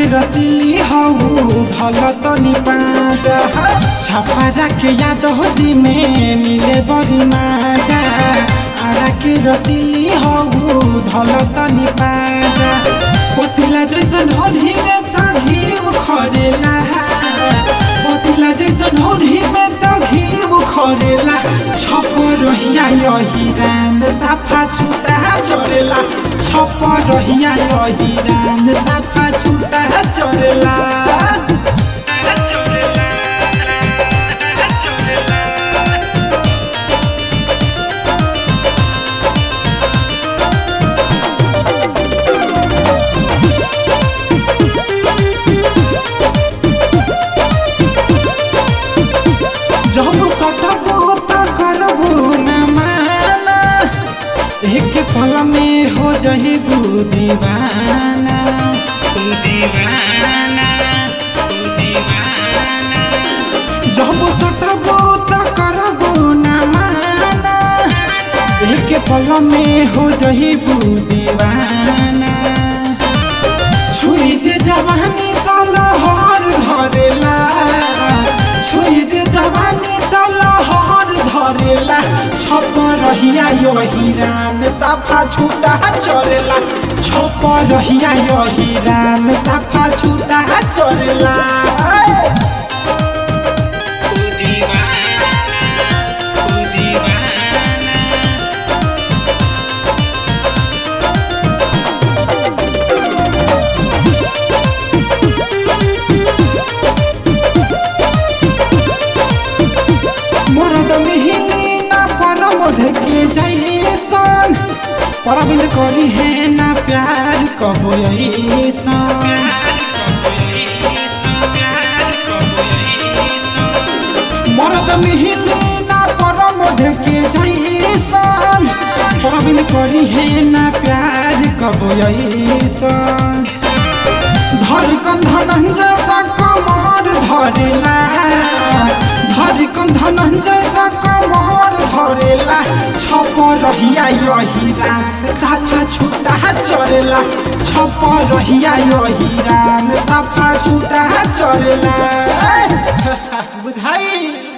रसिली हऊ ढल तनी पाजा छपरा के याद हो जी में मिले बड़ी माजा आरा के रसिली हऊ ढल तनी पाजा पतिला जैसन होली में त घीव खरेला पतिला जैसन होली में त घीव खरेला छप रहिया यही रान साफा छुटा चरेला छप रहिया यही रान साफा छुटा चरेला जब सटबो त करबो न माना एक पल में हो जहिबू दीवाना तू दीवाना तू दीवाना जब सटबो त करबो न माना एक पल में हो जहिबू दीवाना छुई जे जवानी त लहर धरेला छुई जे जवानी त लहर धरेला छप रहिया यही राम साफा छुटा चरेला छप रहिया यही राम साफा छुटा चरेला तू दीवाना तू दीवाना मरद मिहिली ना परमध के जैसन परबिन करी है ना प्यार कहो ऐसन मरद मिहिली ना परमध के जैसन परबिन करी है ना प्यार कहो ऐसन धड़कन धनंजय दा कमर धरेला धड़कन धनंजय दा कमर धरेला छप रहिया यही राम साफा छुटा चरेला छप रहिया यही राम साफा छुटा चरेला बुझाई